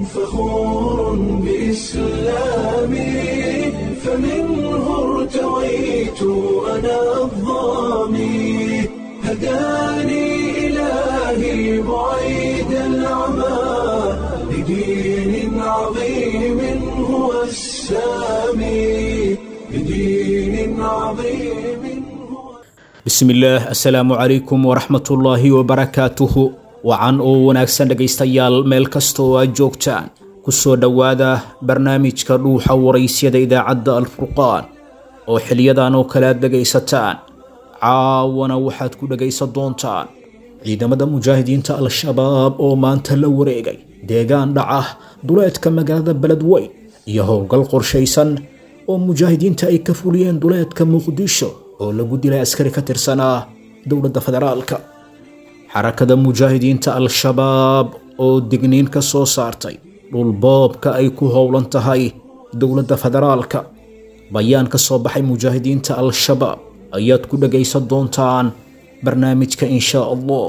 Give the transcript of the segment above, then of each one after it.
فخور بإسلامي فمنه ارتويت أنا الضامي هداني إلهي بعيد العمى لدين عظيم هو السامي لدين عظيم هو bismillaah assalaamu calaykum waraxmatullaahi wabarakaatuhu wacan oo wanaagsan dhegaystayaal meel kasta oo aad joogtaan ku soo dhowaada barnaamijka dhuuxa waraysyada idaacadda alfurqaan oo xiliyadan oo kale aad dhegaysataan caawana waxaad ku dhegaysan doontaan ciidamada mujaahidiinta al-shabaab oo maanta la wareegay deegaan dhaca duleedka magaalada beledweyn iyo howlgal qorshaysan oo mujaahidiinta ay ka fuliyeen duleedka muqdisho oo lagu dilay askari ka tirsanaa dowladda federaalka xarakada mujaahidiinta al-shabaab oo digniin ka soo saartay dhulboobka ay ku howlan tahay dowladda federaalka bayaan ka soo baxay mujaahidiinta al-shabaab ayaad ku dhagaysan doontaan barnaamijka inshaa allah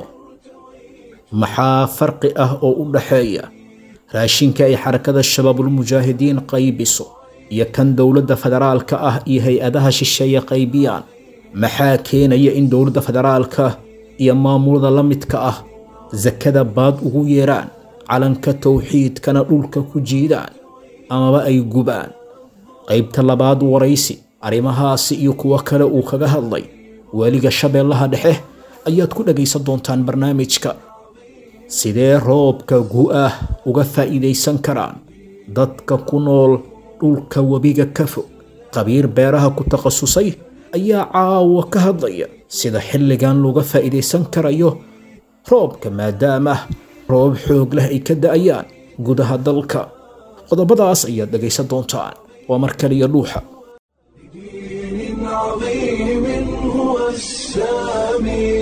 maxaa farqi ah oo u dhaxeeya raashinka ay xarakada shabaabulmujaahidiin qaybiso iyo kan dowladda federaalka ah iyo hay-adaha shisheeye qaybiyaan maxaa keenaya in dowladda federaalka iyo maamulada la midka ah sakada baad ugu yeeraan calanka towxiidkana dhulka ku jiidaan amaba ay gubaan qaybta labaad waraysi arrimahaasi iyo kuwo kale uu kaga hadlay weliga shabeellaha dhexe ayaad ku dhagaysan doontaan barnaamijka sidee roobka gu-ah uga faa'iidaysan karaan dadka ku nool dhulka webiga ka fog qabiir beeraha ku takhasusay ayaa caawa ka hadlaya sida xilligan looga faa'iidaysan karayo roobka maadaama roob xoog leh ay ka da'ayaan gudaha dalka qodobadaas ayaad dhegaysan doontaan waa mar kaliya dhuuxa دين عظيم هو السامي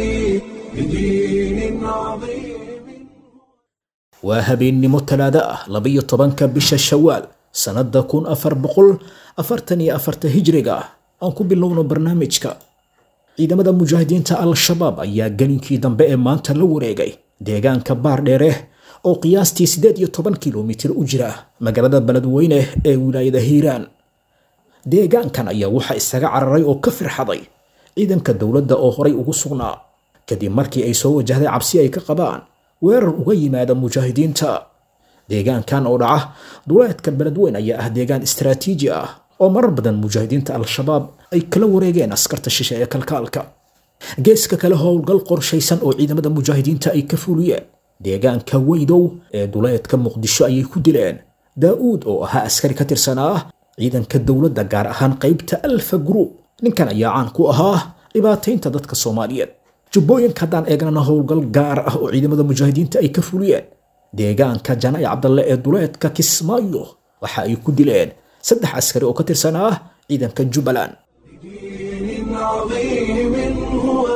بدين عظيم waa habeennimo talaado ah labiyo tobanka bisha shawaal sannadda kun afar boqol afartan iyo afarta hijriga ah aan ku bilowno barnaamijka ciidamada mujaahidiinta al-shabaab ayaa gelinkii dambe ee maanta la wareegay deegaanka baardheere oo qiyaastii siddeed iyo toban kilomitir u jira magaalada beledweyne ee wilaayada hiiraan deegaankan ayaa waxaa isaga cararay oo ka firxaday ciidanka dowladda oo horay ugu sugnaa kadib markii ay soo wajahday cabsi ay ka qabaan weerar uga yimaada mujaahidiinta deegaankan oo dhaca duleedka beledweyn ayaa ah deegaan istaraatiiji ah oo marar badan mujaahidiinta al-shabaab ay kala wareegeen askarta shishe ee kalkaalka geeska kale howlgal qorshaysan oo ciidamada mujaahidiinta ay ka fuliyeen deegaanka weydow ee duleedka muqdisho ayay ku dileen daa-uud oo ahaa askari ka tirsanaa ciidanka dowladda gaar ahaan qaybta alfa group ninkan ayaa caan ku ahaa dhibaataynta dadka soomaaliyeed jubbooyinka haddaan eegnana howlgal gaar ah oo ciidamada mujaahidiinta ay ka fuliyeen deegaanka janay cabdalle ee duleedka kismaayo waxa ay ku dileen saddex askari oo ka tirsanaa ciidanka jubbaland دين عظيم هو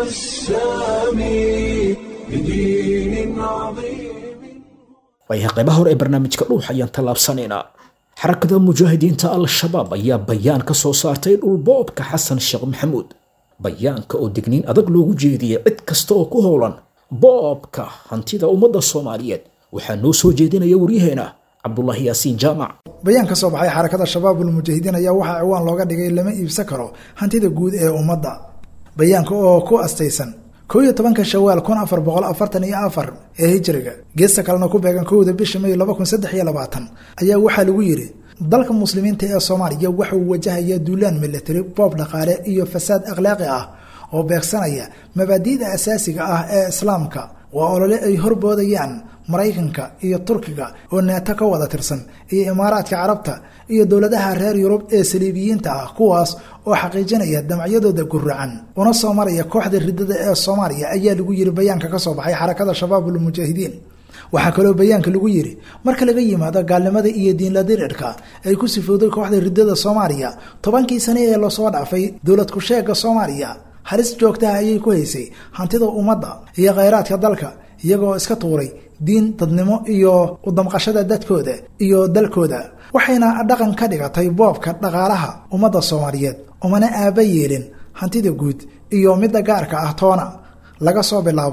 السامي بدين عظيم waayahay qaybaha hore ee barnaamijka dhuux ayaan tallaabsanaynaa xarakada mujaahidiinta al-shabaab ayaa bayaan ka soo saartay dhulboobka xasan sheekh maxamuud bayaanka oo digniin adag loogu jeediyey cid kasta oo ku howlan boobka hantida ummadda soomaaliyeed waxaa noo soo jeedinaya waryaheena cabdulaahi yaasiin jaamac bayaan ka soo baxay xarakada shabaabul mujaahidiin ayaa waxaa ciwaan looga dhigay lama iibsan karo hantida guud ee ummadda bayaanka oo ku astaysan kow iyo tobanka shawaal kun afar boqol afartan iyo afar ee hijriga geesta kalena ku beegan kowda bisha may laba kun saddex iyo labaatan ayaa waxaa lagu yidhi dalka muslimiinta ee soomaaliya waxa uu wajahayaa duulaan military boob dhaqaale iyo fasaad akhlaaqi ah oo beegsanaya mabaadi'da asaasiga ah ee islaamka waa olole ay horboodayaan maraykanka iyo turkiga oo neeto ka wada tirsan iyo imaaraadka carabta iyo dowladaha reer yurub ee saliibiyiinta ah kuwaas oo xaqiijinaya damacyadooda guracan una soo maraya kooxda ridada ee soomaaliya ayaa lagu yiri bayaanka ka soo baxay xarakada shabaabul mujaahidiin waxaa kaloo bayaanka lagu yiri marka laga yimaado gaalnimada iyo diinladirirka ay ku sifowday kooxda ridada soomaaliya tobankii sane ee lasoo dhaafay dowlad ku-sheega soomaaliya halis joogtaha ayay ku haysay hantida ummadda iyo khayraadka dalka iyagoo iska tuuray diin dadnimo iyo udamqashada dadkooda iyo dalkooda waxayna dhaqan ka dhigatay boobka dhaqaalaha ummadda soomaaliyeed umana aaba yeelin hantida guud iyo midda gaarka ah toona laga soo bilaabo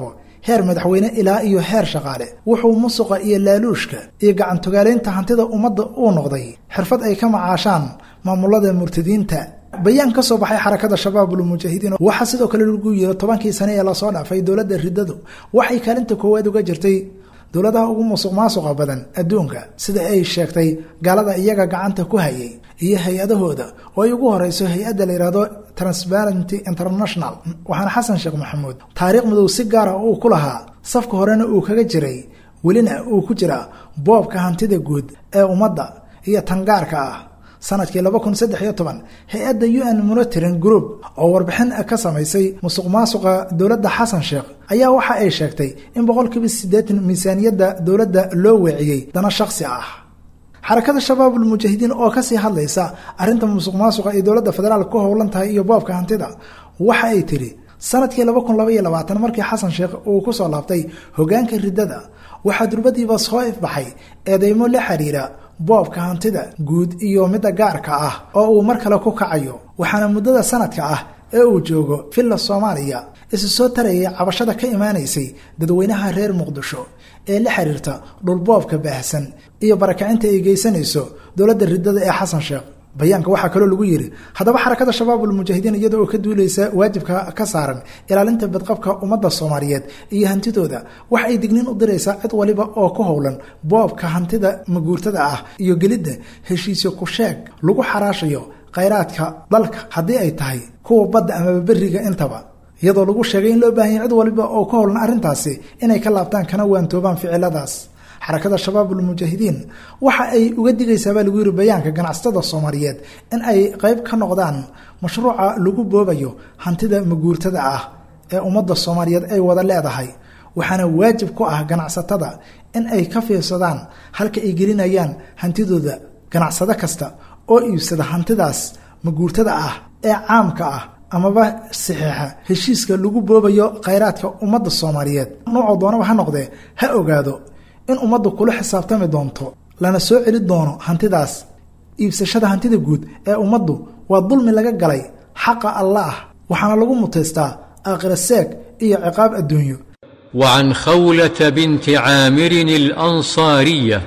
heer madaxweyne ilaa iyo heer shaqaale wuxuu musuqa iyo laaluushka iyo gacantogaalaynta hantida ummadda uu noqday xirfad ay ka macaashaan maamulada murtadiinta bayaan ka soo baxay xarakada shabaabul mujaahidiin waxaa sidoo kale lagu yiri tobankii sane ee lasoo dhaafay dowladda riddadu waxay kaalinta koowaad uga jirtay dowladaha ugu musuq maasuqa badan adduunka sida ay sheegtay gaalada iyaga gacanta ku hayay iyo hay-adahooda oo ay ugu horeyso hay-adda la yidhaahdo transparenty international waxaana xasan sheekh maxamuud taariikh madow si gaara uu ku lahaa safka horena uu kaga jiray welina uu ku jira boobka hantida guud ee ummadda iyo tangaarka ah sanadkii laba kun saddex iyo toban hay-adda u n monitoring group oo warbixin ka samaysay musuq maasuqa dowladda xasan sheekh ayaa waxa ay sheegtay in boqolkiiba siddeetan miisaaniyadda dowladda loo weeciyey dana shakhsi ah xarakada shabaabul mujaahidiin oo kasii hadlaysa arrinta musuq maasuqa ay dowladda federaalk ku howlan tahay iyo boobka hantida waxa ay tidhi sanadkii laba kun laba iyo labaatan markii xasan sheekh uu kusoo laabtay hogaanka riddada waxaa durbadiiba soo ifbaxay eedeymo la xiriira boobka hantida guud iyo midda gaarka ah oo uu mar kale ku kacayo waxaana muddada sanadka ah ee uu joogo villa soomaaliya isu soo tarayay cabashada ka imaanaysay dadweynaha reer muqdisho ee la xiriirta dhulboobka baahsan iyo barakacinta ay geysanayso dowladda riddada ee xasan sheekh bayaanka waxaa kaloo lagu yidhi haddaba xarakada shabaabul mujaahidiin iyada oo ka duuleysa waajibka ka saaran ilaalinta badqabka ummadda soomaaliyeed iyo hantidooda waxa ay digniin u diraysaa cid waliba oo ku howlan boobka hantida maguurtada ah iyo gelidda heshiisyo ku sheeg lagu xaraashayo khayraadka dalka haddii ay tahay kuwa badda amaba beriga intaba iyadoo lagu sheegay in loo baahanya cid waliba oo ku howlan arrintaasi inay ka laabtaan kana waantoobaan ficiladaas xarakada shabaabul mujaahidiin waxa ay uga digaysaa baa lagu yiri bayaanka ganacsatada soomaaliyeed in ay qayb ka noqdaan mashruuca lagu boobayo hantida maguurtada ah ee ummadda soomaaliyeed ay wada leedahay waxaana waajib ku ah ganacsatada in ay ka fiirsadaan halka ay gelinayaan hantidooda ganacsado kasta oo iibsada hantidaas maguurtada ah ee caamka ah amaba saxiixa heshiiska lagu boobayo khayraadka ummadda soomaaliyeed noocoo doonaba ha noqdee ha ogaado in ummaddu kula xisaabtami doonto lana soo celi doono hantidaas iibsashada hantida guud ee ummaddu waa dulmi laga galay xaqa allaah waxaana lagu mutaystaa aakhira seeg iyo ciqaab adduunyo وعن خولة بنت عامر الأنصارية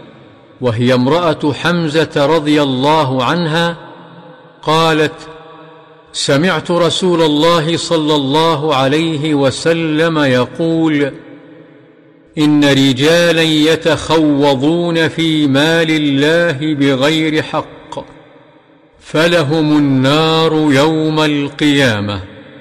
وهي امرأة حمزة رضي الله عنها قالت سمعت رسول الله صلى الله عليه وسلم يقول ان رجالا يتخوضون في مال الله بغير حق فلهم النار يوم القيامه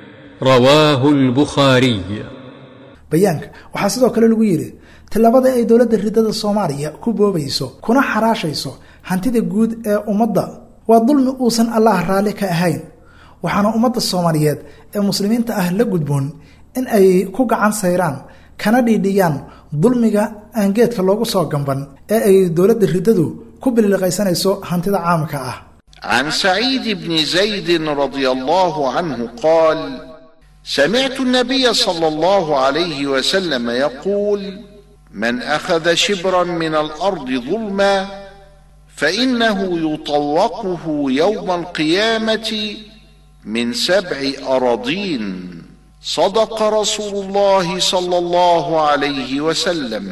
رواه البخاري bayaanka waxaa sidoo kale lagu yidhi tillabada ay dowladda riddada soomaaliya ku boobayso kuna xaraashayso hantida guud ee ummadda waa dulmi uusan allah raalli ka ahayn waxaana ummadda soomaaliyeed ee muslimiinta ah la gudboon in ay ku gacan sayraan kana dhiidhiyaan dulmiga aan geedka loogu soo gamban ee ay dowladda riddadu ku bililiqaysanayso hantida caamka ah عن سعيد بن زيد رضي الله عنه قال سمعت النبي صلى الله عليه وسلم يقول من اخذ شبرا من الارض ظلما فانه يطوقه يوم القيامه من سبع اراضين صدق رسول الله صلى الله عليه وسلم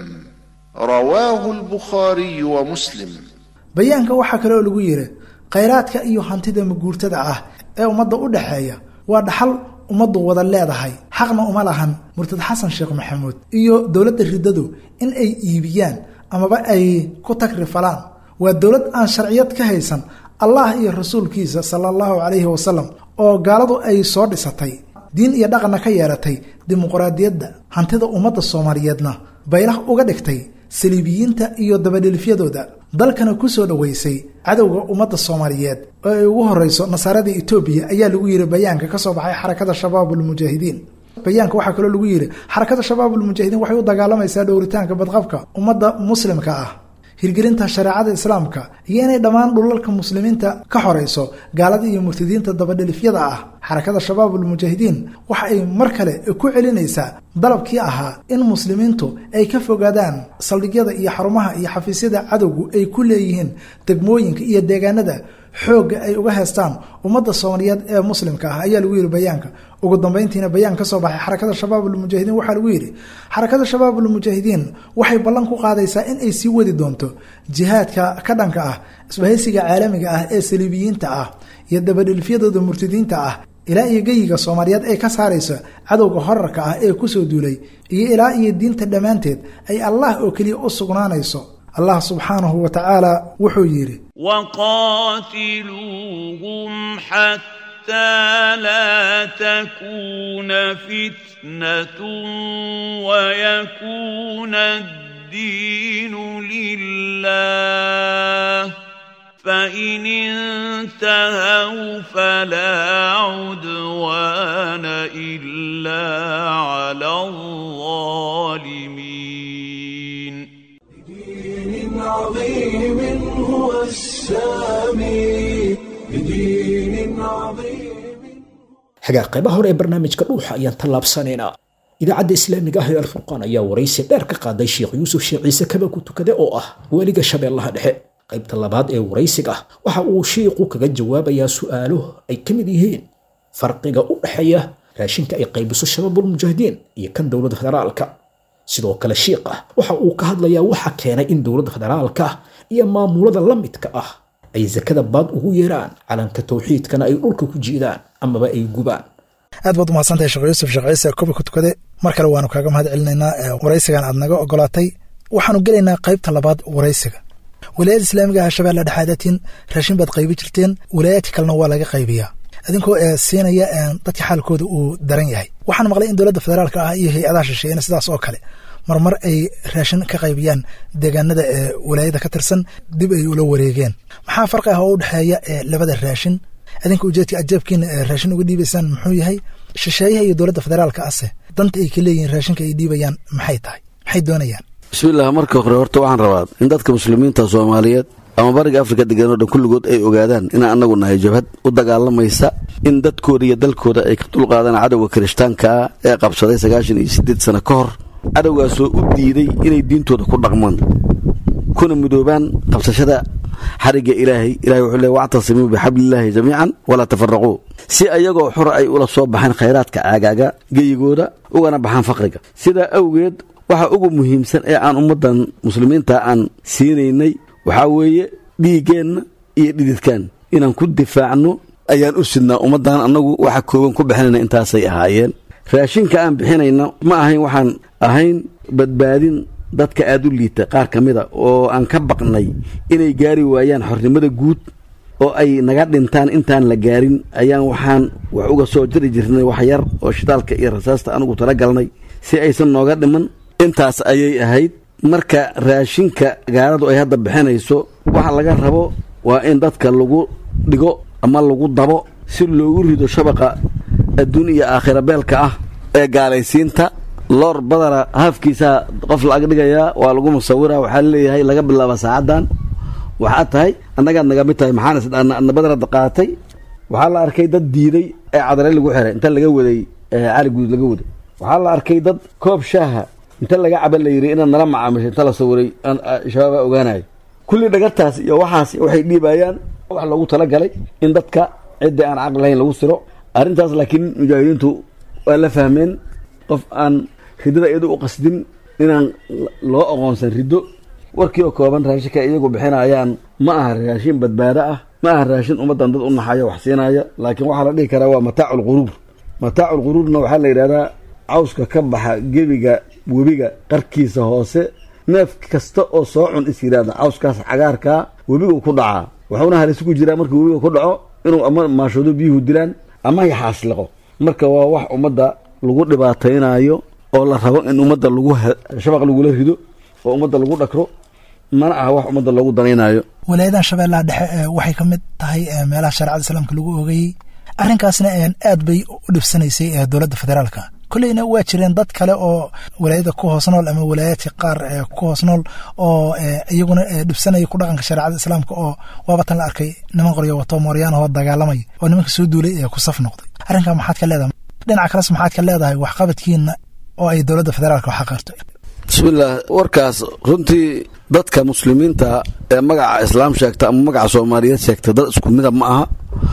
رواه البخاري ومسلم bayaanka waxaa kale oo lagu yidhi khayraadka iyo hantida maguurtada ah ee ummadda u dhaxeeya waa dhaxal ummaddu wada leedahay xaqna uma lahan murtad xasan sheekh maxamuud iyo dowladda riddadu in ay iibiyaan amaba ay ku tagrifalaan waa dowlad aan sharciyad ka haysan allah iyo rasuulkiisa sala allahu calayhi wasalam oo gaaladu ay soo dhisatay diin iyo dhaqanna ka yeelatay dimuqraadiyadda hantida ummadda soomaaliyeedna baylah uga dhigtay saliibiyiinta iyo dabadhilifyadooda dalkana ku soo dhoweysay cadowga ummadda soomaaliyeed oo ay ugu horeyso nasaarada etoobiya ayaa lagu yidhi bayaanka ka soo baxay xarakada shabaabulmujaahidiin bayaanka waxaa kaloo lagu yidhi xarakada shabaabulmujaahidiin waxay u dagaalamaysaa dhowritaanka badqabka ummadda muslimka ah hirgelinta shareecada islaamka iyo inay dhammaan dhulalka muslimiinta ka xorayso gaalada iyo murtadiinta dabadhelifyada ah xarakada shabaabulmujaahidiin waxa ay mar kale ku celinaysaa dalabkii ahaa in muslimiintu ay ka fogaadaan saldhigyada iyo xarumaha iyo xafiisyada cadowgu ay ku leeyihiin degmooyinka iyo deegaanada xoogga ay uga heestaan ummadda soomaaliyeed ee muslimka ah ayaa lagu yidhi bayaanka ugu dambeyntiina bayaan ka soo baxay xarakada shabaab ulmujaahidiin waxaa lagu yidhi xarakada shabaab ulmujaahidiin waxay ballan ku qaadaysaa in ay sii wadi doonto jihaadka ka dhanka ah isbahaysiga caalamiga ah ee saliibiyiinta ah iyo dabadhilfyadooda murtadiinta ah ilaa iyo geyiga soomaaliyeed ay ka saarayso cadowga horarka ah ee kusoo duulay iyo ilaa iyo diinta dhammaanteed ay allah oo keliya u sugnaanayso allah subxaanahu wa tacaala wuxuu yidhi وقاتلوهم حتى لا تكون فتنة ويكون الدين لله فإن انتهوا فلا عدوان إلا على الظالمين بدين عظيم هو السامي بدين عظيم xagaa qaybaha hore ee barnaamijka dhuuxa ayaan tallaabsanaynaa idaacadda islaamiga ah ee alfurqaan ayaa waraysi dheer ka qaaday sheekh yuusuf sheekh ciise kaba ku tukade oo ah weliga shabeellaha dhexe qaybta labaad ee waraysiga waxa uu shiiqu kaga jawaabayaa su'aalo ay ka mid yihiin farqiga u dhexeeya raashinka ay qaybiso shabaabulmujaahidiin iyo kan dowladda federaalka sidoo kale shiiq ah waxa uu ka hadlayaa waxa keenay in dowladda federaalka iyo maamulada la midka ah ay sakada baad ugu yeeraan calanka tawxiidkana ay dhulka ku jiidaan amaba ay gubaan aad baad umahadsantahay sheekh yuusuf sheekh ciise kobi ku tukade mar kale waanu kaaga mahad celinaynaa waraysigan aad naga ogolaatay waxaanu gelaynaa qaybta labaad waraysiga wilaayada islaamiga ah shabeelle dhexaadatiin raashin baad qaybi jirteen wilaayaadka kalena waa laga qaybiyaa adinkoo siinaya dadka xaalkooda uu daran yahay waxaan maqlay in dowladda federaalka ah iyo hay-adaha shisheeyana sidaas oo kale marmar ay raashin ka qaybiyaan deegaanada ee wilaayada ka tirsan dib ay ula wareegeen maxaa farqi ah oo u dhexeeya labada raashin adinka ujeedka ajaabkiina raashin uga dhiibaysaan muxuu yahay shisheeyaha iyo dowladda federaalka ase danta ay ka leeyihiin raashinka ay dhiibayaan maxay tahay maxay doonayaan bismillaah marka hore horta waxaan rabaa in dadka muslimiinta soomaaliyeed ama bariga afrika degan oo dhan kulligood ay ogaadaan inaan annagu nahay jabhad u dagaalamaysa in dadkooda iyo dalkooda ay ka dulqaadaan cadowga kirishtaanka ah ee qabsaday sagaashan iyo siddeed sano ka hor cadowgaasoo u diiday inay diintooda ku dhaqmaan kuna midoobaan qabsashada xarigga ilaahay ilahay wuxuu leey wactasimuu bixablillaahi jamiican walaa tafaraquu si ayagoo xora ay ula soo baxaan khayraadka caagaaga geyigooda ugana baxaan faqriga sidaa awgeed waxa ugu muhiimsan ee aan ummaddan muslimiinta aan siinaynay waxaa weeye dhiiggeenna iyo dhididkaan inaan ku difaacno ayaan u sidnaa ummaddan annagu waxa kooban ku bixinayna intaasay ahaayeen raashinka aan bixinayna ma ahayn waxaan ahayn badbaadin dadka aada u liita qaar ka mida oo aan ka baqnay inay gaari waayaan xornimada guud oo ay naga dhintaan intaan la gaarin ayaan waxaan wax uga soo jiri jirnay wax yar oo shitaalka iyo rasaasta anugu tala galnay si aysan nooga dhiman intaas ayay ahayd marka raashinka gaaladu ay hadda bixinayso waxa laga rabo waa in dadka lagu dhigo ama lagu dabo si loogu rido shabaqa adduun iyo aakhira beelka ah ee gaalaysiinta loor badana haafkiisaa qof la-ag dhigayaa waa lagu musawira waxaa leeyahay laga bilaaba saacaddan waxaa tahay annagaad naga mid tahay maxaana badanada qaatay waxaa la arkay dad diiday ee cadare lagu xiray inta laga waday cali guud laga waday waxaa la arkay dad koob shaaha inta laga caba la yidhi inaad nala macaamishay inta la sawiray shabaabaa ogaanayo kulli dhagartaas iyo waxaas waxay dhiibayaan wax loogu talagalay in dadka cidda aan caqli lahayn lagu siro arrintaas laakiin mujaahidiintu waa la fahmeen qof aan ridada iyadu u qasdin inaan loo aqoonsan riddo warkii oo kooban raashinka iyagu bixinayaan ma aha raashin badbaado ah ma aha raashin ummaddan dad u naxayo wax siinaya laakiin waxaa la dhihi karaa waa mataacu lquruur mataacu lquruurna waxaa la yidhahdaa cawska ka baxa gebiga webiga qarkiisa hoose neef kasta oo soo cun is yidhaahda cawskaas cagaarkaa webigu ku dhacaa wuxuuna halis ku jiraa markii webiga ku dhaco inuu ama maashoodo biyuhu dilaan ama yaxaasliqo marka waa wax ummadda lagu dhibaataynayo oo la rabo in ummadda lagu shabaq lagula rido oo ummadda lagu dhakro mana aha wax ummadda loogu danaynayo walaayadan shabeellaha dhexe waxay ka mid tahay meelaha shareecada islaamka lagu oogayey arrinkaasna aad bay u dhibsanaysay dowladda federaalka kolleyna waa jireen dad kale oo walaayada ku hoos nool ama walaayaadka qaar ku hoos nool oo iyaguna dhibsanaya ku dhaqanka shareecada islaamka oo waabatan la arkay niman qoryo wato mooryaanahoo dagaalamay oo nimanka soo duulay ee ku saf noqday arrinkaa maxaad ka leedahay dhinaca kales maxaad ka leedahay waxqabadkiina oo ay dowladda federaalka wax qirtay bismillaah warkaas runtii dadka muslimiinta ee magaca islaam sheegta ama magaca soomaaliyeed sheegta dad isku mida ma aha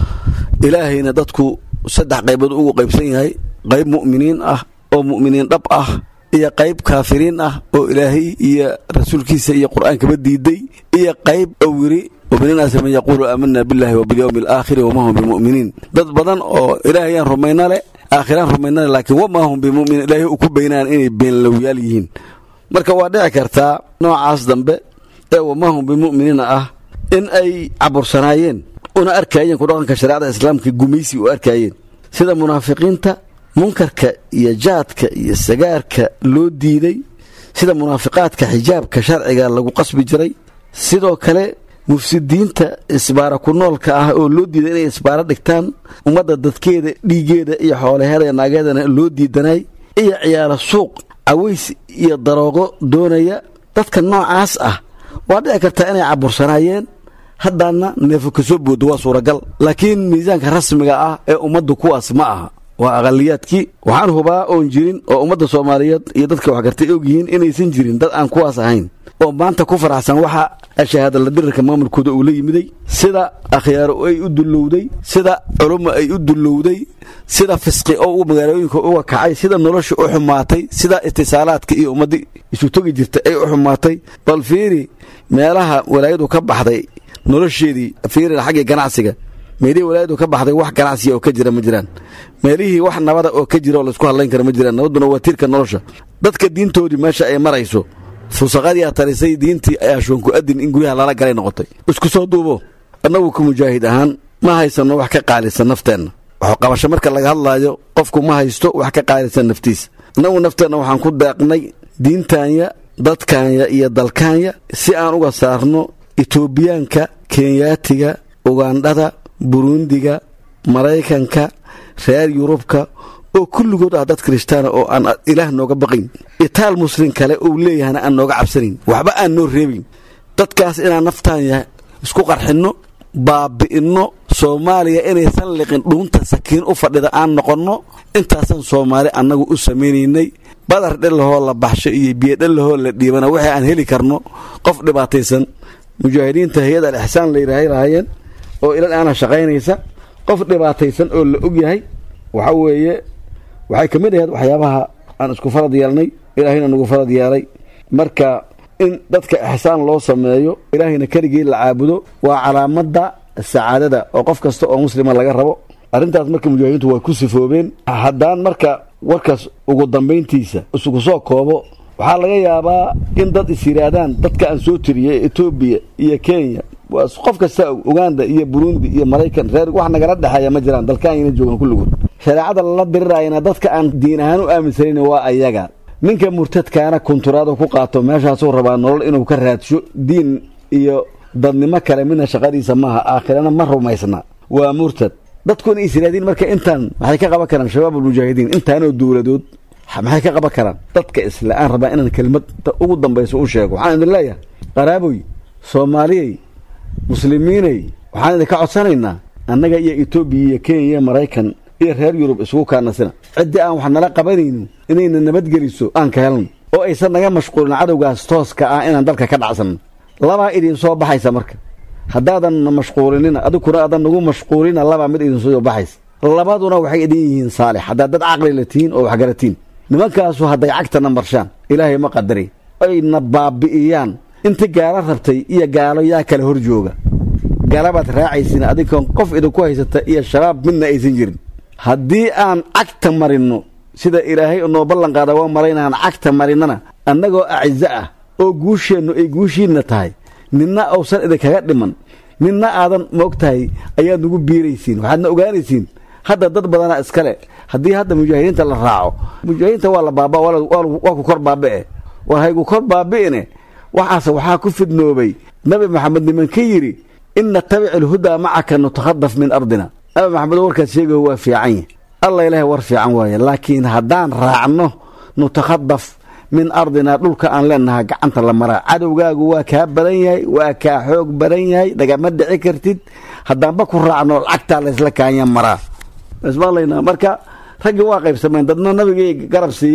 ilaahayna dadku saddex qaybood ugu qaybsan yahay qayb mu'miniin ah oo mu'miniin dhab ah iyo qayb kaafiriin ah oo ilaahay iyo rasuulkiisa iyo qur-aankaba diiday iyo qayb owiri waminiinaasi man yaquulu aamana billahi wabilyowmi alaakhiri wama hum bimuminiin dad badan oo ilaahayaan rumayna leh aakhiraan rumayna leh laakiin wama hum bimuminiin ilaahay u ku baynaan inay beenlowyaal yihiin marka waa dhici kartaa noocaas dambe ee wama hum bimuminiina ah in ay cabursanaayeen una arkaayeen ku dhaqanka shareecada islaamka gumaysi u arkaayeen sida munaafiqiinta munkarka iyo jaadka iyo sagaarka loo diiday sida munaafiqaadka xijaabka sharciga lagu qasbi jiray sidoo kale mufsidiinta isbaara ku noolka ah oo loo diiday inay isbaaro dhigtaan ummadda dadkeeda dhiigeeda iyo xoolaheeda iyo naageedana loo diidanay iyo ciyaaro suuq caways iyo daroogo doonaya dadka noocaas ah waa dhici kartaa inay cabursanaayeen haddaana neefo ka soo boodo waa suuragal laakiin miisaanka rasmiga ah ee ummaddu kuwaas ma aha waa aqaliyaadkii waxaan hubaa oon jirin oo ummadda soomaaliyeed iyo dadka waxgartay og yihiin inaysan jirin dad aan kuwaas ahayn oo maanta ku faraxsan waxa shahaadala dirirka maamulkooda uu la yimiday sida akhyaaro ay u dullowday sida culummo ay u dullowday sida fisqi oo u magaalooyinka uga kacay sida nolosha u xumaatay sida itisaalaadka iyo ummaddii isu togi jirtay ay u xumaatay bal fiiri meelaha walaayadu ka baxday nolosheedii fiirina xaggii ganacsiga meelihii walaayadu ka baxday wax ganacsiya oo ka jira ma jiraan meelihii wax nabada oo ka jira oo laysku hadlayn kara ma jiraan nabadduna waa tiirka nolosha dadka diintoodii meesha ay marayso fusaqadii a tarisay diintii ayaa shoonku adin in guryaha lala galay noqotay isku soo duubo annagu ka mujaahid ahaan ma haysanno wax ka qaalisan nafteenna waxqabasho marka laga hadlaayo qofku ma haysto wax ka qaalisan naftiisa annagu nafteenna waxaan ku deeqnay diintaanya dadkaanya iyo dalkaanya si aan uga saarno etoobiyaanka kenyaatiga ugandhada burundiga maraykanka reer yurubka oo kulligood ah dad kirishtaana oo aan ilaah nooga baqayn itaal muslim kale uu leeyahana aan nooga cabsanayn waxba aan noo reebin dadkaas inaan naftaanya isku qarxinno baabi'inno soomaaliya inaysan liqin dhuunta sakiin u fadhida aan noqonno intaasan soomaali annagu u samaynaynay badar dhellahoo la baxsho iyo biyo dhellahoo la dhiibana wixii aan heli karno qof dhibaataysan mujaahidiinta hay-ad al ixsaan la yidhaahay lahaayeen oo ilal aana shaqaynaysa qof dhibaataysan oo la og yahay waxa weeye waxay ka mid ahayd waxyaabaha aan isku farad yeelnay ilaahayna nagu farad yeelay marka in dadka ixsaan loo sameeyo ilaahayna keligii la caabudo waa calaamadda sacaadada oo qof kasta oo muslima laga rabo arrintaas marka mujaahidiintu way ku sifoobeen haddaan marka warkaas ugu dambayntiisa isugu soo koobo waxaa laga yaabaa in dad is yidhaahdaan dadka aan soo tiriyay etoobiya iyo kenya waa qof kasta uganda iyo burundi iyo maraykan reer wax nagala dhexeeya ma jiraan dalkaanyana joogaan kulligood shareecada lala diriraayana dadka aan diin ahaan u aaminsanan waa ayaga ninka murtadkaana kunturaada ku qaato meeshaasuu rabaa nolol inuu ka raadsho diin iyo dadnimo kale midna shaqadiisa maaha aakhirana ma rumaysna waa murtad dadkuna is yidhahdiin marka intaan maxay ka qaban karaan shabaab almujaahidiin intaanoo dowladood maxay ka qaban karaan dadka isle aan rabaa inaan kelimada ugu dambayso u sheego waxaan idin leeyahay qaraaboy soomaaliyey muslimiinay waxaan idinka codsanaynaa annaga iyo etoobiya iyo kenya iyo maraykan iyo reer yurub isugu kaanasina ciddii aan wax nala qabanayno inayna nabadgeliso aan ka helno oo aysan naga mashquulin cadowgaas tooska ah inaan dalka ka dhacsanno labaa idin soo baxaysa marka haddaadan na mashquulinina adigkuna aadan nagu mashquulina labaa mid idin soo baxaysa labaduna waxay idin yihiin saalix haddaad dad caqli la tihiin oo waxgaratiin nimankaasu hadday cagtana marshaan ilaahay ma qadari ayna baabi'iyaan inti gaalo rabtay iyo gaalo yaa kale hor jooga gaalabaad raacaysin adinkoon qof idinku haysata iyo shabaab midna aysan jirin haddii aan cagta marinno sida ilaahay noo ballan qaada waa maraynaan cagta marinnana annagoo acizo ah oo guusheennu ay guushiinna tahay ninna uusan idinkaga dhiman ninna aadan moog tahay ayaad nagu biiraysiin waxaadna ogaanaysiin hadda dad badana iskale haddii hadda mujaahidiinta la raaco mujaahidiinta waa la baaba waa ku kor baabi'e war haygu kor baabi'ine waxaase waxaa ku fidnoobay nabi maxamed nimanka yidhi in natabic ilhudaa macaka nutakhadaf min ardina nabi maxamedo warkaas sheegayo waa fiican yah alla ilaahay war fiican waaye laakiin haddaan raacno nutakhadaf min ardina dhulka aan leenaha gacanta la maraa cadowgaagu waa kaa badan yahay waa kaa xoog badan yahay nagama dhici kartid haddaanba ku raacno lacagtaa laysla kaanya maraa ismaqlaynaa marka raggii waa qaybsameen dadna nabigay garab siiyeen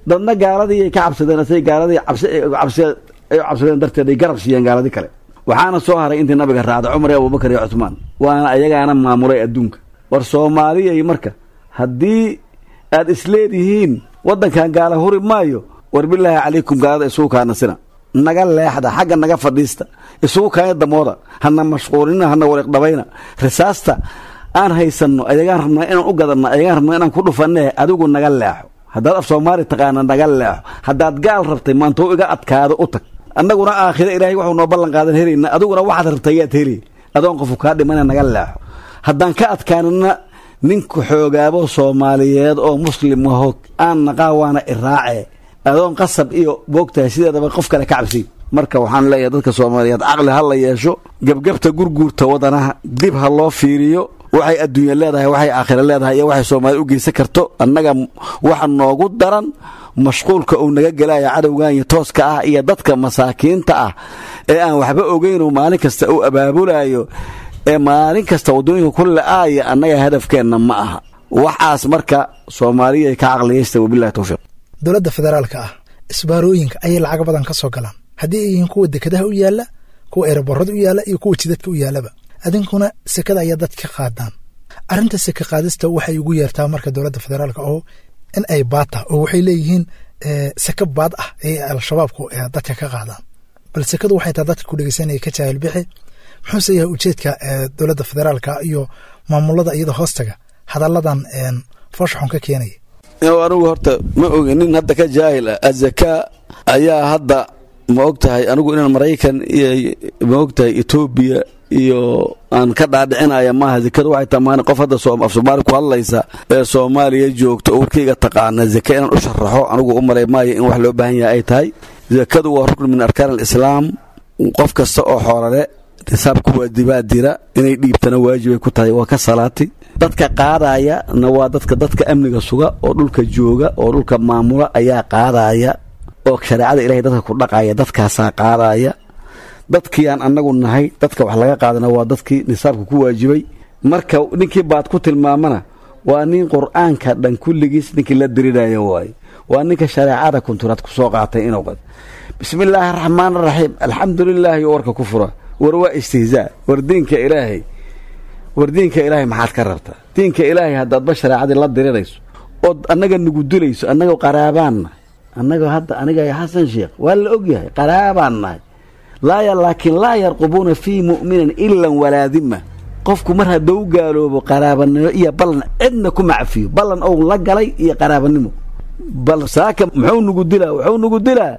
dadna gaaladii ay ka cabsadeen asay gaaladii cabsi ay cabsi- ay u cabsadeen darteed ay garab siiyeen gaaladii kale waxaana soo haray intii nabiga raacday cumar iyo abubakar iyo cusmaan waana ayagaana maamulay adduunka war soomaaliyay marka haddii aad isleedihiin waddankan gaala huri maayo war bilaahi calaykum gaalada isugu kaanasina naga leexda xagga naga fadhiista isugu kaanya damooda hana mashquulina hana wariiqdhabayna risaasta aan haysanno ayagaan rabnaa inaan u gadanno ayagaan rabnaa inaan ku dhufanne adigu naga leexo haddaad af soomaali taqaana naga leexo haddaad gaal rabtay maantou iga adkaado u tag annaguna aakhira ilaahay waxuu noo ballan qaadan helayna adiguna waxaad rabtay yaad heli adoon qofu kaa dhimana naga leexo haddaan ka adkaanana ninku xoogaabo soomaaliyeed oo muslim aho aan naqaa waana iraace adoon qasab iyo boogtahay sideedaba qof kale ka cabsi marka waxaan leeyahay dadka soomaaliyeed caqli ha la yeesho gebgebta gurguurta wadanaha dib ha loo fiiriyo waxay adduunya leedahay waxay aakhira leedahay iyo waxay soomaali u geysan karto annaga waxa noogu daran mashquulka uu naga gelaya cadowgan iyo tooska ah iyo dadka masaakiinta ah ee aan waxba ogeyn uu maalin kasta u abaabulayo ee maalin kasta waddooyinka ku la-aaya annaga hadafkeenna ma aha waxaas marka soomaaliya ka caqliyaysta wabilahi towfiiq dowladda federaalka ah isbaarooyinka ayay lacag badan ka soo galaan haddii ay yihiin kuwa dekedaha u yaalla kuwa eeraborada u yaalla iyo kuwa jidadka u yaallaba adinkuna sekada ayaa dadka ka qaadaan arrinta seke qaadista waxay ugu yeertaa marka dowladda federaalka oo in ay baata oo waxay leeyihiin seke baad ah ay al-shabaabku dadka ka qaadaan bal sekadu waxay tahay dadka ku dhegeysanaya ka jaahil bixi muxuuse yahay ujeedka dowladda federaalka iyo maamulada iyada hoostaga hadalladan fooshaxun ka keenaya anigu horta ma ogi nin hadda ka jaahil ah azakaa ayaa hadda ma og tahay anigu inaan maraykan iyo ma og tahay etoobiya iyo aan ka dhaadhicinaya maaha zakada waxay tamaan qof hadda af soomaali ku hadlaysa ee soomaaliya joogto oo warkayga taqaana zaka inaan u sharaxo anigu u malay maayo in wax loo baahan yahay ay tahay zakadu waa rukn min arkaan alislaam qof kasta oo xoolale nisaabku waa dibaadira inay dhiibtana waajibay ku tahay waa ka salaati dadka qaadaya na waa dadka dadka amniga suga oo dhulka jooga oo dhulka maamula ayaa qaadaya oo shareecada ilahay dadka ku dhaqaya dadkaasaa qaadaya dadkii aan annagu nahay dadka wax laga qaadana waa dadkii nisaabka ku waajibay marka ninkii baad ku tilmaamana waa nin qur-aanka dhan kulligiis ninkii la dirinaya waaye waa ninka shareecada kunturaad ku soo qaatay inuu qad bismi illaahi araxmaan araxiim alxamdu lilaahi warka ku fura war waa istihzaa war diinka ilaahay war diinka ilaahay maxaad ka rabtaa diinka ilaahay haddaadba shareecadii la dirinayso ood annaga nugu dilayso annaga qaraabaan nahay annaga hadda aniga xasan sheekh waa la ogyahay qaraabaan nahay laaya laakiin laa yarqubuuna fii mu'minin ilan walaa dima qofku mar hadduu gaaloobo qaraabanimo iyo ballan cidna ku macfiyo ballan ou la galay iyo qaraabanimo bal saaka muxuu nugu dilaa wuxuu nugu dilaa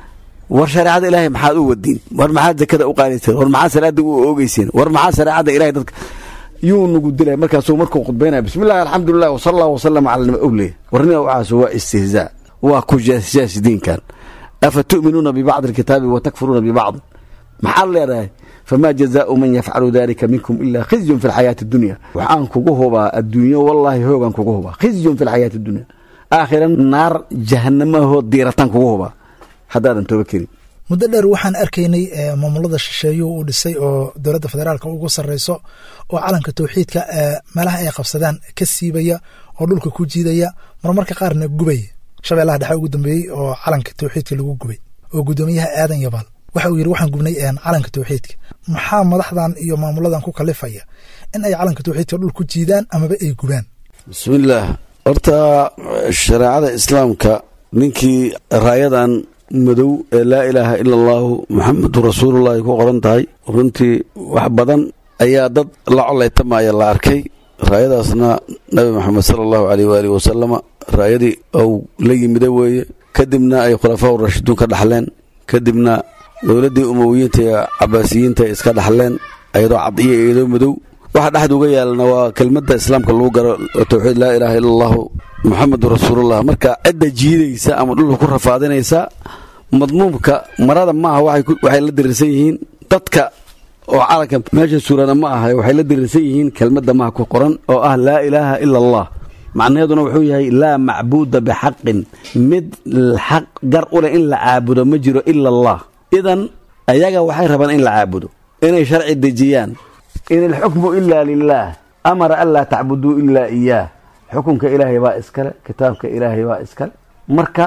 war shareecada ilaahay maxaad u wadiin war maxaad zakada u qaadayseen war maxaad salaada u oogeyseen war maxaad shareecada ilahay dadka yuu nugu dilay markaasuu markuu khudbaynaya bismillahi alxamdulilah wasala allah wasalama cala nima owley warnima waxaas waa istihzaa waa ku jaasjaas diinkan afa tu'minuuna bibacdi alkitaabi wa takfuruuna bibacd maxaad leedahay famaa jazaau man yafcalu dalika minkum ilaa khizyun fi lxayaati addunya waxaan kugu hubaa adduunyo wallaahi hoogaan kugu hubaa khizyun fi lxayaati addunya aakhira naar jahanamahoo diirataan kugu hubaa haddaadan tooba kerin muddo dheer waxaan arkaynay maamulada shisheeyuhu uu dhisay oo dowladda federaalka ugu sarreyso oo calanka towxiidka meelaha ay qabsadaan ka siibaya oo dhulka ku jiidaya marmarka qaarna gubaya shabeellaha dhexe ugu dambeeyey oo calanka towxiidka lagu gubay oo guddoomiyaha aadan yabaal waxa uu yidhi waxaan gubnay calanka towxiidka maxaa madaxdan iyo maamuladan ku kalifaya in ay calanka towxiidka dhul ku jiidaan amaba ay gubaan bismillaah horta shareecada islaamka ninkii raayadan madow ee laa ilaaha ila allaahu muxamedun rasuulullahi ku qoran tahay runtii wax badan ayaa dad la colaytamaya la arkay raayadaasna nabi moxamed sala allahu aleyh waalihi wasalama raayadii ou la yimida weeye kadibna ay khulafaa urashiduun ka dhaxleen kadibna dowladdii umowiyiinta ee cabaasiyiinta ay iska dhaxleen ayadoo cad iyo iyadoo madow waxa dhexda uga yaalana waa kelmadda islaamka lagu garo oo towxiid laa ilaaha ila allahu muxamedun rasuulullah marka cidda jiidaysa ama dhulka ku rafaadinaysa madmuumka marada maaha waxay la diriirsan yihiin dadka oo calanka meesha suurana ma aha waxay la diriirsan yihiin kelmadda maha ku qoran oo ah laa ilaaha ila allah macnaheeduna wuxuu yahay laa macbuuda bixaqin mid xaq gar u leh in la caabudo ma jiro ila allah idan ayaga waxay rabaan in la caabudo inay sharci dejiyaan in alxukmu ilaa lilaah amara an laa tacbuduu ilaa iyaah xukunka ilaahay baa iskale kitaabka ilaahay baa iskale marka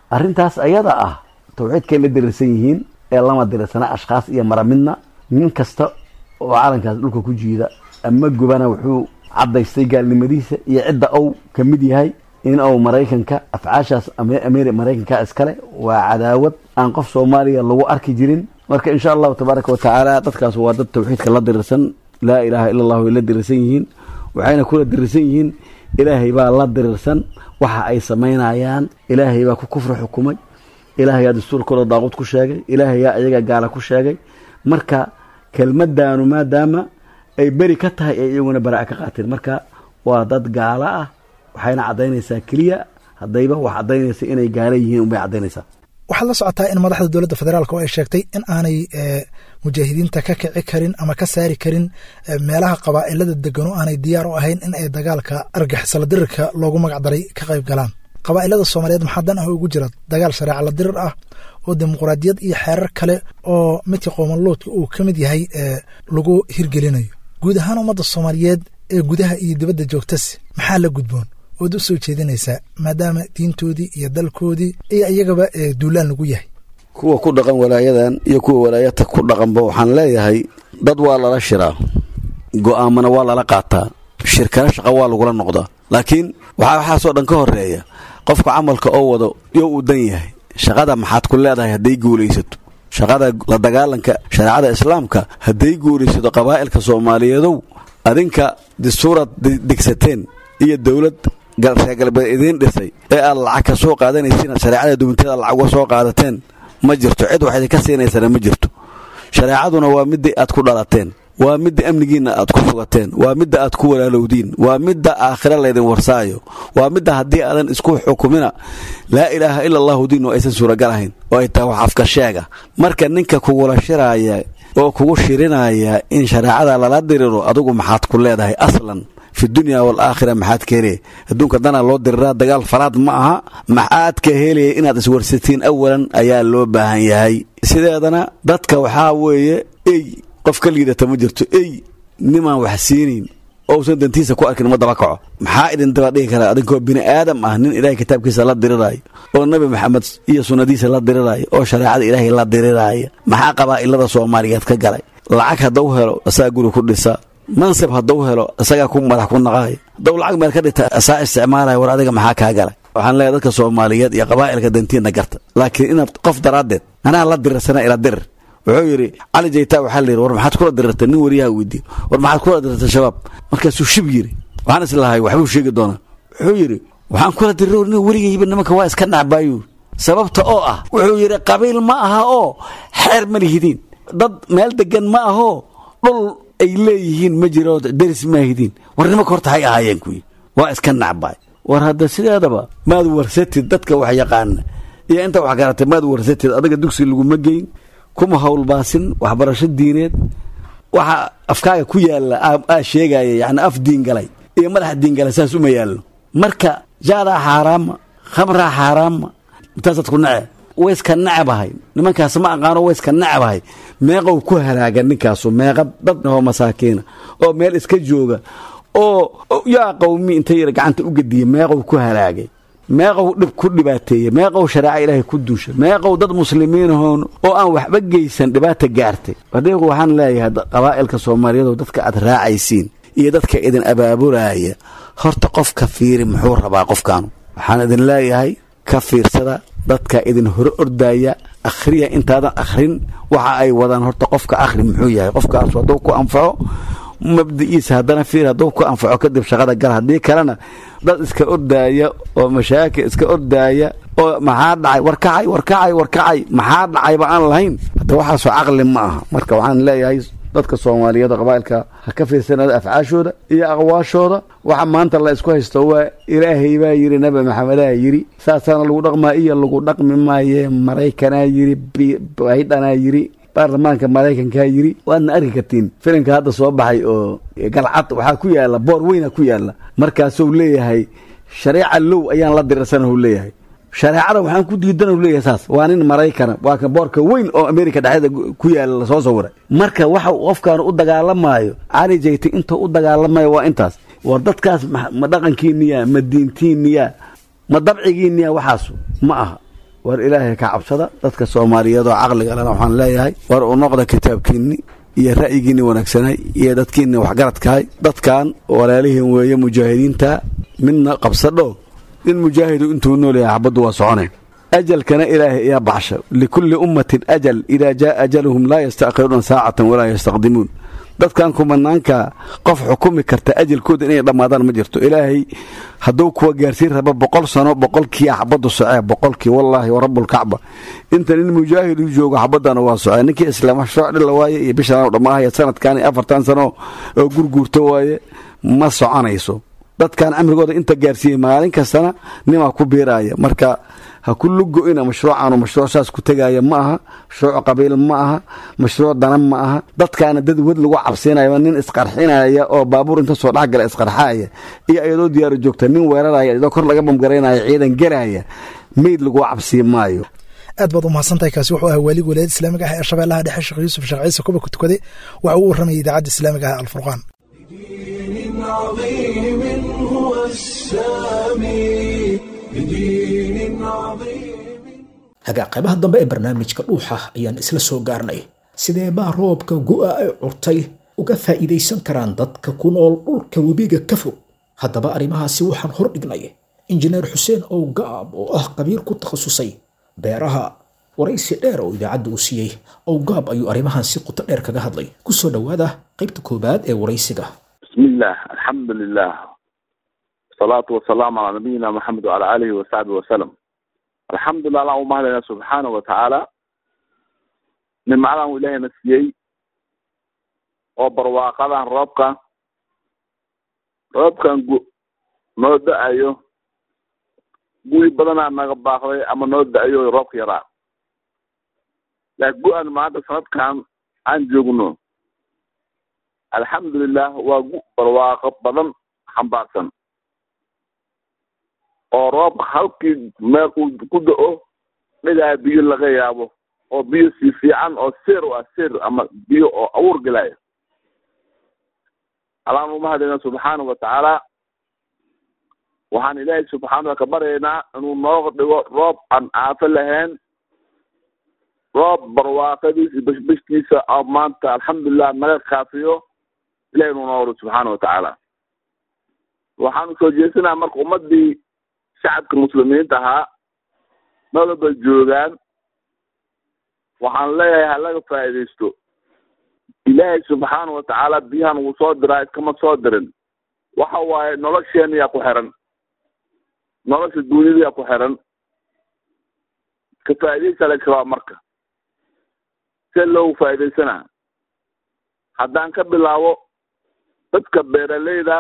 arrintaas ayada ah tawxiidkay la dirirsan yihiin ee lama dirirsana ashkhaas iyo maramidna nin kasta oo calankaas dhulka ku jiida ama gubana wuxuu caddaystay gaalnimadiisa iyo cidda ou ka mid yahay in uu maraykanka afcaashaas ameri maraykanka iskale waa cadaawad aan qof soomaaliya lagu arki jirin marka insha allahu tabaaraka watacaala dadkaas waa dad tawxiidka la dirirsan laa ilaaha ila allahu ay la dirirsan yihiin waxayna kula dirirsan yihiin ilaahay baa la dirirsan waxa ay samaynayaan ilaahay baa ku kufri xukumay ilaahayaa dastuurkooda daaqud ku sheegay ilaahayaa iyaga gaala ku sheegay marka kelmadaanu maadaama ay beri ka tahay ay iyaguna baraa'a ka qaateen marka waa dad gaalo ah waxayna caddaynaysaa keliya haddayba wax caddaynaysa inay gaala yihiin unbay caddaynaysaa waxaad la socotaa in madaxda dowladda federaalk oo ay sheegtay in aanay mujaahidiinta ka kici karin ama ka saari karin meelaha qabaa'ilada degan oo aanay diyaar u ahayn in ay dagaalka argixisala dirirka loogu magacdaray ka qayb galaan qabaa'ilada soomaaliyeed maxaa dan ah ugu jira dagaal shareeca la dirir ah oo dimuqraadiyad iyo xeerar kale oo midka qoomanloodka uu ka mid yahay lagu hirgelinayo guud ahaan ummadda soomaaliyeed ee gudaha iyo dibadda joogtasi maxaa la gudboon ood u soo jeedinaysaa maadaama diintoodii iyo dalkoodii iyo iyagaba duulaan lagu yahay kuwa ku dhaqan walaayadan iyo kuwa walaayata ku dhaqanba waxaan leeyahay dad waa lala shiraa go'aamana waa lala qaataa shirkana shaqa waa lagula noqdaa laakiin waxaa waxaasoo dhan ka horeeya qofka camalka oo wado yo uu dan yahay shaqada maxaad ku leedahay hadday guulaysato shaqada la dagaalanka shareecada islaamka hadday guulaysato qabaa'ilka soomaaliyeedow adinka dastuuraad degsateen iyo dowlad reer galbeed idiin dhisay ee aad lacag ka soo qaadanaysiin shareecada duwanteeda lacag uga soo qaadateen ma jirto cid wax idinka siinaysana ma jirto shareecaduna waa midii aad ku dhalateen waa midda amnigiinna aad ku sugateen waa midda aad ku walaalowdiin waa midda aakhira laydin warsaayo waa midda haddii aadan isku xukumina laa ilaaha ila allahu diin oo aysan suuragal ahayn oo ay tahay wax afka sheega marka ninka kugula shiraaya oo kugu shirinaya in shareecada lala diriro adigu maxaad ku leedahay aslan fi dunya waalaakhira maxaad ka helaya adduunka danaa loo diriraa dagaal faraad ma aha maxaad ka helaya inaad iswarsatiin awalan ayaa loo baahan yahay sideedana dadka waxaa weeye ey qof ka liidata ma jirto ey nimaan wax siinayn ousan dantiisa ku arkin ma daba kaco maxaa idin daba dhigi karaa adinkoo bini aadam ah nin ilaahay kitaabkiisa la diriraayo oo nebi maxamed iyo sunnadiisa la diriraayo oo shareecada ilaahay la diriraayo maxaa qabaa'ilada soomaaliyeed ka galay lacag haddau helo asagaa guri ku dhisa mansab haddau helo isagaa ku madax ku naqaayo haddau lacag meel ka dhigta asaa isticmaalaya war adiga maxaa kaa galay waxaan leeyahay dadka soomaaliyeed iyo qabaa'ilka dantiinna garta laakiin inaad qof daraaddeed anaa la dirirsana ila dirir wuxuu yidhi cali jayta waxaa la yidhi war maxaad kula dirirtay nin wariyaha weydiiyo war maxaad kula dirirtay shabaab markaasuu shib yidhi waxaan islahay waxbuu sheegi doonaa wuxuu yidhi waxaan kula dirir nin weligayba nimanka waa iska nacbaayuu sababta oo ah wuxuu yidhi qabiil ma aha oo xeer ma lihidiin dad meel degan ma ahoo dhul ay leeyihiin ma jiro deris maahidiin war nimanka horta hay ahaayeen kuyi waa iska nacbaay war hadda sideedaba maad warsatid dadka wax yaqaana iyo inta wax garatay maad warsatid adiga dugsi laguma geyn kuma howlbaasin waxbarasho diineed waxa afkaaga ku yaalla aa sheegaya yani af diingalay iyo madaxa diingalay saas uma yaallo marka jaadaa xaaraama khamraa xaaraama intaasaad ku nece wayska nacabahay nimankaas ma aqaano wayska nacabahay meeqow ku halaaga ninkaasu meeqa dad oo masaakiina oo meel iska jooga oo yaa qowmi inta yar gacanta u gediya meeqow ku halaagay meeqow dhib ku dhibaateeyey meeqow shareeca ilaahay ku duusha meeqow dad muslimiinahoon oo aan waxba geysan dhibaata gaartay adigu waxaan leeyahay qabaa'ilka soomaaliyeed dadka aad raacaysiin iyo dadka idin abaabulaaya horta qofka fiiri muxuu rabaa qofkaanu waxaan idin leeyahay ka fiirsada dadka idin hore ordaya akhriya intaadan akhrin waxa ay wadaan horta qofka akhri muxuu yahay qofkaas hadduu ku anfaco mabdi'iisa haddana fiir hadduu ku anfaco kadib shaqada gal haddii kalena dad iska ordaaya oo mashaakil iska ordaaya oo maxaa dhacay warkacay warkacay warkacay maxaa dhacayba aan lahayn hadda waxaasoo caqli ma aha marka waxaan leeyahay dadka soomaaliyeed oo qabaa'ilka ha ka fiirsanada afcaashooda iyo aqwaashooda waxa maanta la isku haysto waa ilaahay baa yidhi nabi maxamedaa yidhi saasaana lagu dhaqmaa iyo lagu dhaqmi maaye maraykanaa yidhi baydhanaa yidhi baarlamaanka maraykankaa yidhi waadna arki kartiin filimka hadda soo baxay oo galcad waxaa ku yaalla boor weyna ku yaalla markaasuu leeyahay shareeca low ayaan la dirirsanahu leeyahay shareecada waxaan ku diidan leeyahay saas waa nin maraykana waa ka boorka weyn oo amerika dhexdeeda ku yaala lasoo sawiray marka waxa qofkaan u dagaalamaayo cali jayte intuu u dagaalamayo waa intaas war dadkaas ma dhaqankiiniya ma diintiiniya ma dabcigiiniya waxaasu ma aha war ilaahay ka cabsada dadka soomaaliyeed oo caqliga lena waxaan leeyahay war u noqda kitaabkiinni iyo ra'yigiinni wanaagsanay iyo dadkiinni waxgaradkahay dadkan walaalihiin weeye mujaahidiinta midna qabsadho nin mujaahidu intuu nool yahay xabaddu waa socone ajalkana ilaahay ayaa baxsha likulli ummatin ajal idaa jaa ajaluhum laa yasta'khiruuna saacatan walaa yastaqdimuun dadkan kumanaanka qof xukumi karta ajalkooda inay dhammaadaan ma jirto ilaahay hadduu kuwa gaarsiin raba boqol sano boqolkii xabaddu socee boqolkii wallaahi warabbulkacba inta nin mujaahid u joogo xabaddana waa socee ninkii islaam shooc dhila waaye iyo bishaan dhammaahaya sanadkan iyo afartan sano oo gurguurto waaye ma soconayso dadkan camrigooda inta gaarsiiyey maalin kastana nimaa ku biiraaya marka ha ku lugo-ina mashruucaanu mashruuc saas ku tegaaya ma aha mashruuc qabiil ma aha mashruuc dana ma aha dadkaana dad wad lagu cabsiinaya nin isqarxinaya oo baabuur inta soo dhexgala isqarxaaya iyo iyadoo diyaaro joogta nin weeraraya iyadoo kor laga bamgaraynaya ciidan gelaya meyd lagu cabsiin maayo aad baad u mahadsantahay kaasi wuxuu ahaa waalig walaayada islaamiga ah ee shabeellaha dhexe sheekh yuusuf sheekh ciise kuba ku tukaday waxa uu warramayay idaacadda islaamiga ah alfurqaan بدين عظيم هو السامي بدين عظيم hagaa qaybaha dambe ee barnaamijka dhuuxa ayaan isla soo gaarnay sidee baa roobka gu'a ay curtay uga faa'iidaysan karaan dadka ku nool dhulka webiga ka fog haddaba arrimahaasi waxaan hor dhignay injineer xuseen ow gaab oo ah qabiir ku takhasusay beeraha waraysi dheer oo idaacadda uu siiyey ow gaab ayuu arrimahan si quto dheer kaga hadlay ku soo dhowaada qaybta koowaad ee waraysiga بسم الله الحمد لله الصلاة والسلام على نبينا محمد وعلى آله وصحبه وسلم الحمد لله اللهم أهلنا سبحانه وتعالى من معلم إلهي نسيي وبرواقضا ربك ربك noo da-ayo guwi badanaa naga baaqday ama noo da-ayo roobka yaraa laakiin gu-an maanta sanadkan aan joogno alxamdulilah waa gu barwaaqo badan xambaarsan oo roobka halkii meel uu ku da-o dhigaa biyo laga yaabo oo biyo si fiican oo seer u ah seer ama biyo oo awuur gelaya allaan umahadayna subxaana wa tacaala waxaan ilaahay subxaanaa ka baryaynaa inuu noo dhigo roob aan aafo lahayn roob barwaaqadiisa iyo bashbashtiisa oo maanta alxamdulilah naga kaafiyo ilahi inuu noo wado subxaana watacaala waxaanu soo jeesanaa marka ummadii shacabka muslimiinta ahaa noloba joogaan waxaan leeyahay ha laga faa'iidaysto ilaahay subxaana watacaala biyahan wuu soo diraa iskama soo dirin waxa waaye nolosheena yaa ku xiran nolosha duuniyada yaa ku xiran ka faa'iidaysa laga rabaa marka see loogu faa'iidaysanaa haddaan ka bilaabo dadka beeraleyda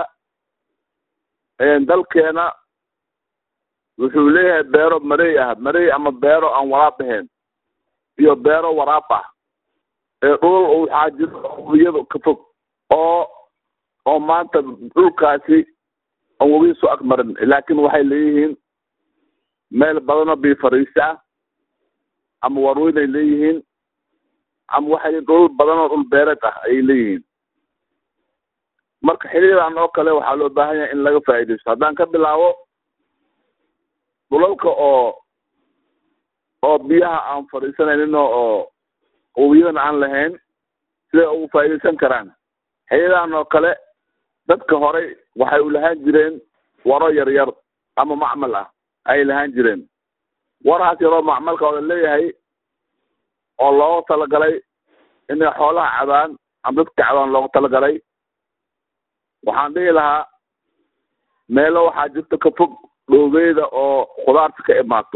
dalkeena wuxuu leeyahay beero marey ah marey ama beero aan waraab ahayn iyo beero waraab ah ee dhul waxaa jiro webiyada ka fog oo oo maanta dhulkaasi aan webiga soo agmarin laakiin waxay leeyihiin meel badanoo biyo fariisa ah ama warweynay leeyihiin ama waxay leeyihin dhul badanoo dhul beereed ah ayay leeyihiin marka xiliyadan oo kale waxaa loo baahan yahay in laga faa'iidaysto haddaan ka bilaabo dhulalka oo oo biyaha aan fadhiisanaynin oo webiyadana aan lahayn siday ugu faa'iidaysan karaan xiliyadan oo kale dadka horey waxay u lahaan jireen waro yar yar ama macmal ah ayay lahaan jireen warahaas yaroo macmalka oo la leeyahay oo looga talagalay inay xoolaha cabaan ama dadka cabaan looga talagalay waxaan dhihi lahaa meelo waxaa jirta ka fog dhoobeyda oo khudaarta ka imaato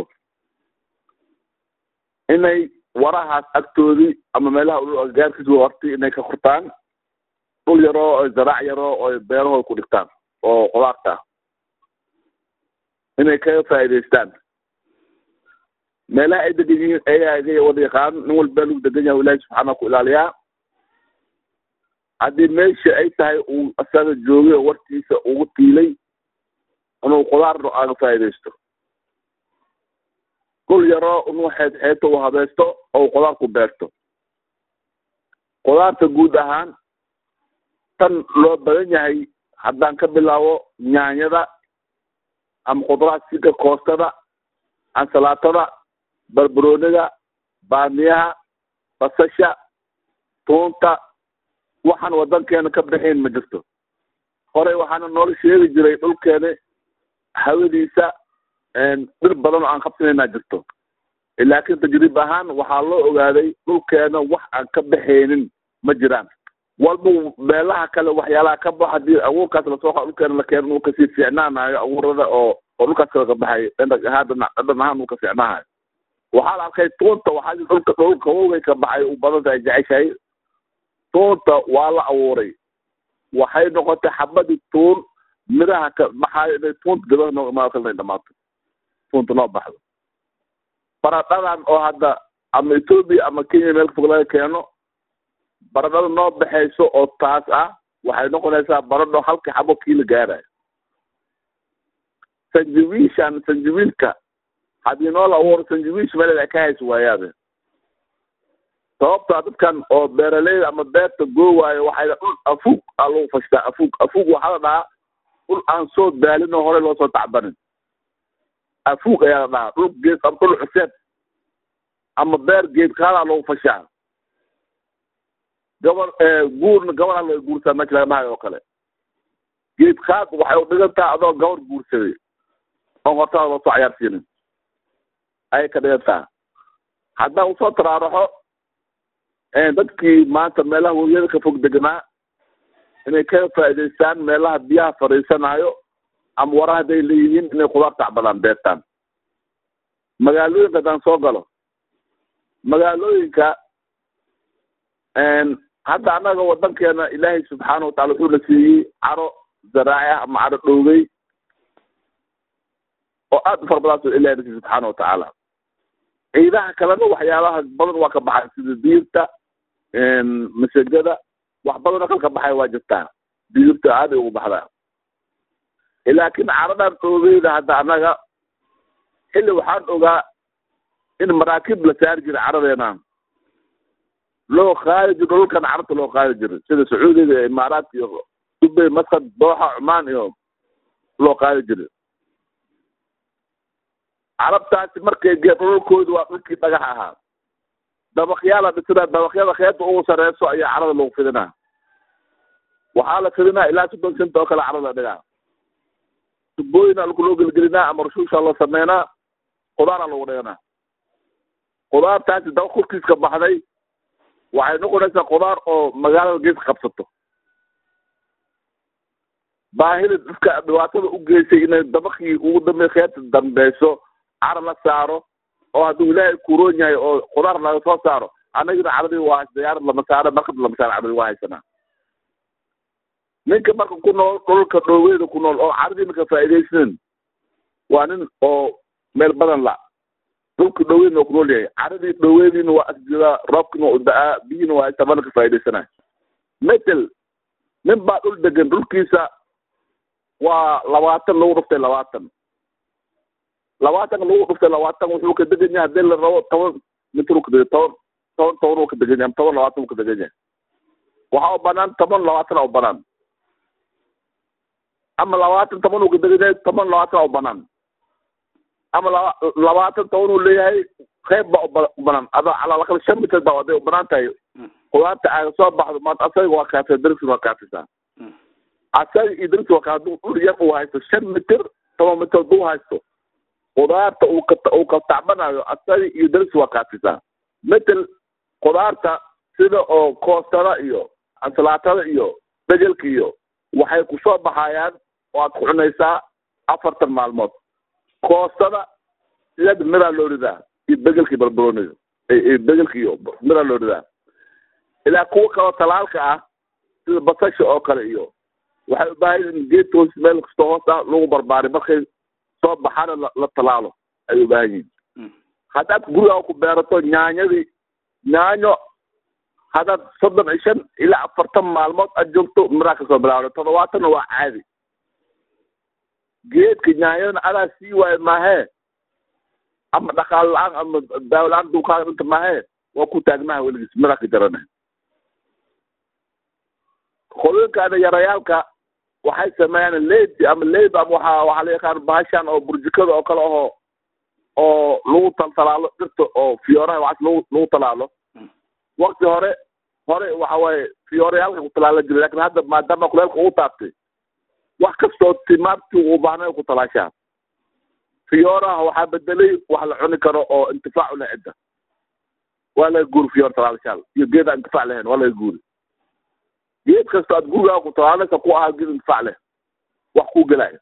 inay warahaas agtoodii ama meelaha gaarkiisa horti inay ka kortaan dhul yaroo o zaraac yaroo oo beerahooda ku dhigtaan oo khudaarta ah inay kaga faa'iidaystaan meelaha ay degan yihiin ayaga wada yaqaan nin walba lagu degan yahay ilahi subxaana ku ilaaliyaa haddii meesha ay tahay uu asaga joogay oo wartiisa ugu tiilay inuu khudaar aga faa'iidaysto dhul yaroo inuu xeed xeeto u habaysto oo khudaar ku beerto khudaarta guud ahaan tan loo badan yahay haddaan ka bilaabo nyaanyada ama khudraad sida koostada ansalaatada barbarooniga baamiyaha basasha tuunta waxaan wadankeena ka bixayn ma jirto horey waxaana noola sheegi jiray dhulkeena hawadiisa dhir badan oo aan qabsanaynaa jirto laakiin tajriib ahaan waxaa loo ogaaday dhulkeena wax aan ka baxaynin ma jiraan walba meelaha kale waxyaalaha ka baxo hadii abuurkaas lasoo qa dhulkeena la keeno uu kasii fiicnaanayo abuurada oo oo dhulkaas kale ka baxay dhandhag ahaan dhadhan ahaan uu ka fiicnaahayo waxaa la arkay tuunta waxaa dhulka dhulka wowgay ka baxay u badan tahay jeceshahay tuunta waa la abuuray waxay noqotay xabadii tuun miraha ka baxaayo inay tuunta gabadha noo imaado kale inay dhamaato tuunta noo baxdo baradhadan oo hadda ama ethoobia ama kenya meel fog laga keeno baradhada noo baxayso oo taas ah waxay noqonaysaa baradho halkii xabo kiila gaarayo sanjawiishan sanjawiilka haddii noola abuuro sanjawiish meeled ay ka hayso waayaade sababtaa dadkan oo beeraleyda ama beerta goowaayo waxay dhul afuug aa lagu fashtaa afuug afuug waxaa la dhahaa dhul aan soo daalin oo horey loo soo tacbanin afuug ayaa la dhahaa dhul geed ama dhul cuseed ama beer geed kaadaa lagu fashaa gobol guurna gabalaa laga guursaa meesha laga dhahayo oo kale geed kaad waxay u dhigan taha adoo gabar guursaday oon hortaada loo soo cayaarsiinin ayay ka dhigan taha haddaan usoo taraaraxo dadkii maanta meelaha webiyada ka fog deganaa inay ka faa'idaystaan meelaha biyaha fadhiisanayo ama wara hadday leeyihiin inay khudaar tacbadaan beertaan magaalooyinka haddaan soo galo magaalooyinka hadda annaga wadankeena ilaahay subxaana watacala wuxuu na siiyey caro zaraaci ah ama caro dhowgey oo aad u fara badan ilahay na siiyey subxaana watacaala ciidaha kalena waxyaabaha badan waa ka baxay sida diirta masagada wax badanoo kale ka baxay waa jirtaa diirta aaday ugu baxdaa laakiin caradan dhoogeyda hadda annaga xilli waxaan ogaa in maraakiib la saari jiray caradeena loo qaadi jiro dhulkan carabta loo qaadi jiray sida sacuudiga iyo imaaraat iyo dubay masqad dooxa cumaan iyo loo qaadi jiray carabtaasi markay gee dhulkoodu waa dhulkii dhagax ahaa dabaqyaa la dhisinaa dabaqyada keenta ugu sareyso ayaa carada lagu fidinaa waxaa la fidinaa ilaa soddon senta oo kale carada la dhigaa tubooyina lku loo gelgelinaa ama rushuusha la sameynaa khudaara lagu dhiganaa khudaartaasi daba kurkiis ka baxday waxay noqonaysaa khudaar oo magaalada geeska qabsato baahida dadka dhibaatada u geysay inay dabakii ugu dambe keenta dambeyso cara la saaro oo hadduu ilaahay kuroon yahay oo khudaar laga soo saaro annagina caradii waa diyaarad lama saaro markab lama saaro caradii waa haysanaa ninka marka ku nool dhulka dhooweyda ku nool oo caradii marka faa'iidaysanin waa nin oo meel badan la dhulka dhoweydna waa ku nool yahay caradii dhoweediina waa asjidaa roobkina waa u da-aa biyiina waa haysta mana ka faa'iidaysanaya metel nin baa dhul degan dhulkiisa waa labaatan lagu dhuftay labaatan labaatanka lagu dhuftay labaatan wuxuu ka degan yahay hadii la rabo toban mitir ka deg toban toban toban uu ka degan yahay toban labaatan uu ka degan yahay waxaa u banaan toban labaatan u banaan ama labaatan toban uu ka degan yahay toban labaatan u banaan ama laba labaatan toban uu leeyahay qeyb baa u banaan ada calaalakal shan mitir baa haday u banaan tahay qudaarta aaga soo baxdo maanta asaga waa kaafisa darsi waa kaafisaa asaga iyo darsi waa kaa hadduu dhul yar uu haysto shan mitir toban mitir hadduu haysto khudaarta uu ka uu ka tacbanayo asaga iyo darsi waa kaafisaa metel khudaarta sida oo koostada iyo ansalaatada iyo begelka iyo waxay kusoo baxayaan oo aad ku cunaysaa afartan maalmood koostada sideed miraa loo ridaa iyo begelkii barbarooniga begelka iyo miraa loo ridaa ilaa kuwa kaloo talaalka ah sida basasha oo kale iyo waxay u baahan in geedka hoos meel kastoo hoos ah lagu barbaari markay soo baxana la la talaalo ay u baahan yihin haddaad gurigaa ku beerato nyaanyadii nyaanyo haddaad soddon iyo shan ilaa afartan maalmood aad joogto miraa kasoo bilaawda todobaatanna waa caadi geedka nyaanyadana adaa sii waayo maahee ama dhaqaal la-aan ama daawo la-aan dulkaaga dhinta maahee waa ku taagnaha weligiis miraa ka jarana qolooyinkaana yarayaalka waxay sameeyaan leydi ama leyb ama waxa waxaa la yaqaan bahashan oo burjikada oo kale ahoo oo lagu taltalaalo dhirta oo fiyooraha waxaas lagu lagu talaalo wakti hore hore waxa waaye fiyoorayaalka ku talaala jiray lakin hadda maadaama kuleelka uu taabtay wax kastoo timaartii uu baahnay ku talaashaa fiyooraha waxaa bedelay wax la cuni karo oo intifaac u leh cidda waa laga guuri fiyoor talaalashaal iyo geed aan intifaac lahayn waa laga guuri geed kastoo aad gurigaaga ku talaalaysa ku ahaa geed intifaac leh wax kuu gelaya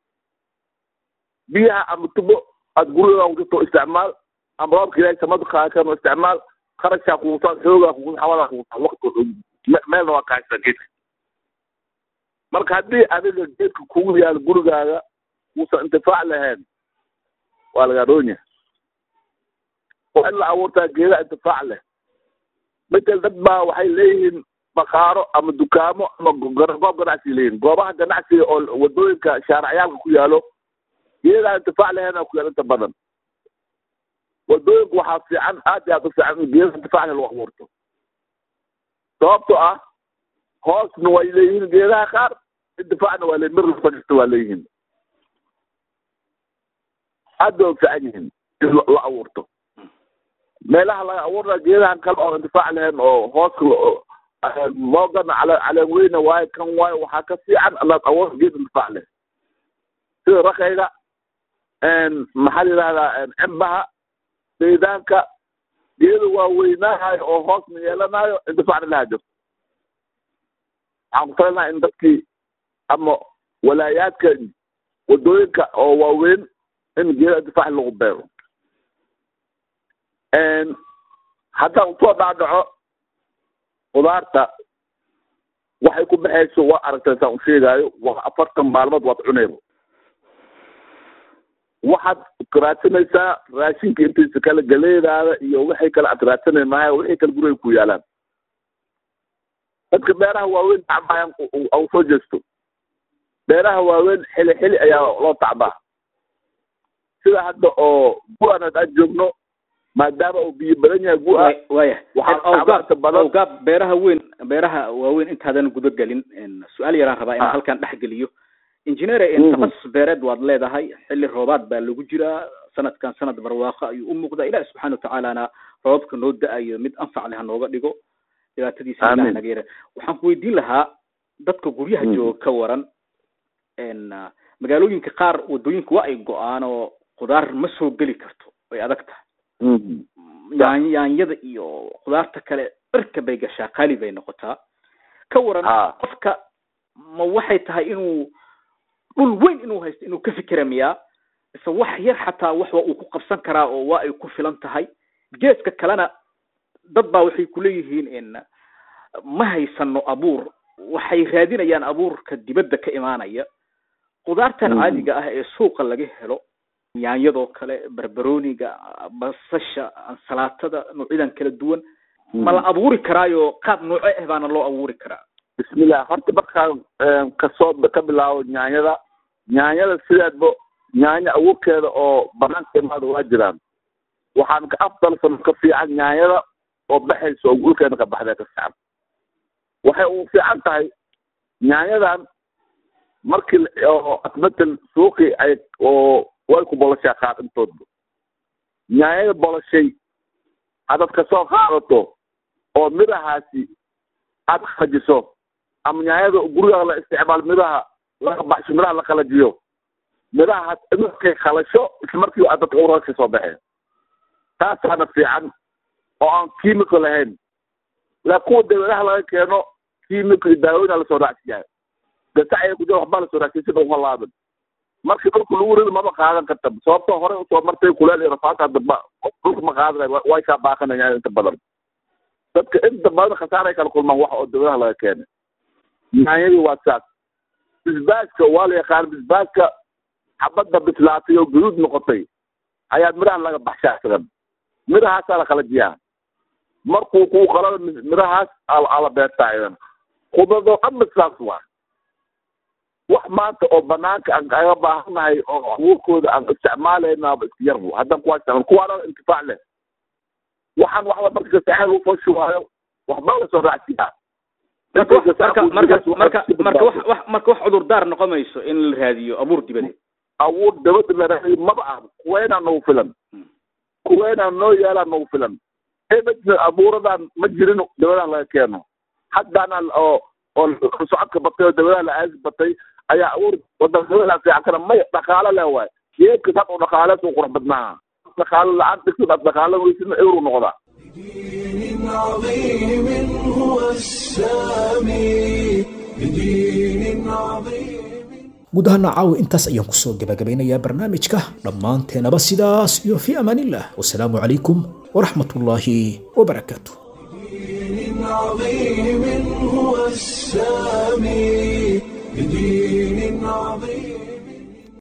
biyaha ama tubo aad gurigaaga ku jirto isticmaal ama roobka ilaahay samada kaakano isticmaal kharashaa kugutaa xoogaa kugu xawada kugutaa waqti me- meelna waa kaashtaa geedka marka haddii adiga geedka kugu yaal gurigaaga uusan intifaac lahayn waa lagaa dhoonya waa in la abuurtaa geeda intifaac leh matel dad baa waxay leeyihiin bakaaro ama dukaamo ama go- goob ganacsi leeyihin goobaha ganacsiga oo wadooyinka shaaracyaalka ku yaalo geedaa intifaac lahayn ku yaal inta badan wadooyinku waxaa fiican aad iyo aad u fiican in geeda intifaac leh lagu abuurto sababto ah hoosna way leeyihiin geedaha qaar intifaacna waa leeyihin mir lafajirta waa leeyihiin aad bay u fiican yihiin in la la abuurto meelaha laga abuurna geedahan kale oo intifaac lahayn oo hooska moogana cale caleen weyne waaye kan waaye waxaa ka fiican inaad abuurto geed intifaac leh sida rakayga maxaa la yidhahdaa cimbaha saydaanka geeda waaweynaahayo oo hoosna yeelanayo intifaacna lahaa jirto waxaan ku talinaha in dadkii ama walaayaadka wadooyinka oo waaweyn in geeda intifaac lagu beero haddaan usoo dhaadhaco khudaarta waxay ku baxayso waa aragteen saan u sheegaayo waa afartan maalmood waad cunayba waxaad raadsanaysaa raashinka intiisa kale galeedaada iyo wixii kale aad raadsanay maayo wixii kale guriga ku yaalaan dadka beeraha waaweyn tacbaayan au soo jeesto beeraha waaweyn xili xili ayaa loo tacbaa sida hadda oo gu-an haddaan joogno maadaama uu biyo badan yahay gu-a waya waxaa tacbaanta badan awgaab beeraha weyn beeraha waaweyn intaadan guda gelin su-aal yaraan rabaa inaan Ah. halkan dhex geliyo engineer Mhm. taqasus beereed waad leedahay xilli roobaad baa lagu jiraa sanadkan sanad barwaaqo ayuu u muuqdaa ilahi subxaana watacaalana roobabka noo da-ayo mid anfac leh ha nooga dhigo dhibaatadiisa ilahi Aamin. naga yara waxaan ku weydiin lahaa dadka guryaha Mhm. jooga ka waran n magaalooyinka qaar wadooyinka waa ay go-aan oo khudaar ma soo geli karto way adag tahay Mhm. yaan yaanyada iyo khudaarta kale dharka bay gashaa qaali bay noqotaa ka waran Ha. qofka ma waxay tahay inuu dhul weyn inuu haysto inuu ka fikira miyaa mise wax yar xataa wax waa uu ku qabsan karaa oo waa ay ku filan tahay geeska kalena dad baa waxay kuleeyihiin in ma haysano abuur waxay raadinayaan abuurka dibadda ka imaanaya khudaartan Mhm. caadiga ah ee suuqa laga helo yaanyadoo kale barbarooniga basasha ansalaatada noocyadan kala duwan ma la abuuri karaayo qaab nooco ah baana loo abuuri karaa bismillah horta markaan kasoo ka bilaabo nyaanyada nyaanyada sideedba nyaanya abuurkeeda oo banaanka imaada waa jiraan waxaan ka afdalsan ka fiican nyaanyada oo baxaysa oo dhulkeena ka baxdee ka fiican waxay ugu fiican tahay nyaanyadan markii la- oo matal suuqii ay oo way ku bolashaa qaar intoodba nyaanyada bolashay haddaad kasoo qaadato oo midhahaasi aad qalajiso ama nyaanyada guriga la isticmaal midhaha laga baxsho midhaha la qalajiyo midhaha markay qalasho isla markii aad dadka uraka ka soo baxeen taasaana fiican oo aan kiimiko lahayn laa kuwa dawladaha laga keeno kiimiko iyo daawooyin lasoo raacsiyahay gasac ay ku jira waxbaa lasoo raacsiya sida uma laaban markii dhulka lagu rido mama qaadan karta sababtoo hore usoo martay kuleel iyo rafaata hadda dhulka ma qaadanay way kaa baaqanayaan inta badan dadka inta badan khasaaray kala kulmaan wax oo dawladaha laga keenay nyaanyadii waa saas bisbaaska waa la yaqaan bisbaaska xabadda bislaatay oo gaduud noqotay ayaa midhaha laga baxshaa isagan midhahaasaa la qalajiyaa markuu kuu qalado midhahaas aa la beertaa idan khudradoo dhanba saas waa wax maanta oo banaanka aan kaga baahannahay oo abuurkooda aan isticmaalaynaaba iska yar haddaan kuwaa isticmaal kuwaana intifaac leh waxaan waxba marka saxeed lagu fashawaayo waxba lasoo raacsiyaa marka wax- marka marka marka marka wax wax marka wax cudurdaar noqon mayso in la raadiyo abuur dibadeed abuur dabada la raadiy maba ah kuweynaa nagu filan kuweynaa noo yaalaa nagu filan ebedna abuuradan ma jirin dabadan laga keeno haddana oo oo socodka batay oo dabadaha la aasi batay ayaa abuur wadan dabada fiican kana may dhaqaalo leh waay geedka sad u dhaqaale suu qurux badnaa dhaqaalo la-aan dhigtid ad dhaqaalo weysidna ewru noqdaa بدين عظيم هو السامي بدين عظيم guud ahaana caawi intaas ayaan kusoo gabagabeynayaa barnaamijka dhammaanteenaba sidaas iyo fii amaanillah wasalaamu calaykum waraxmat ullaahi wabarakaatu عظيم هو السامي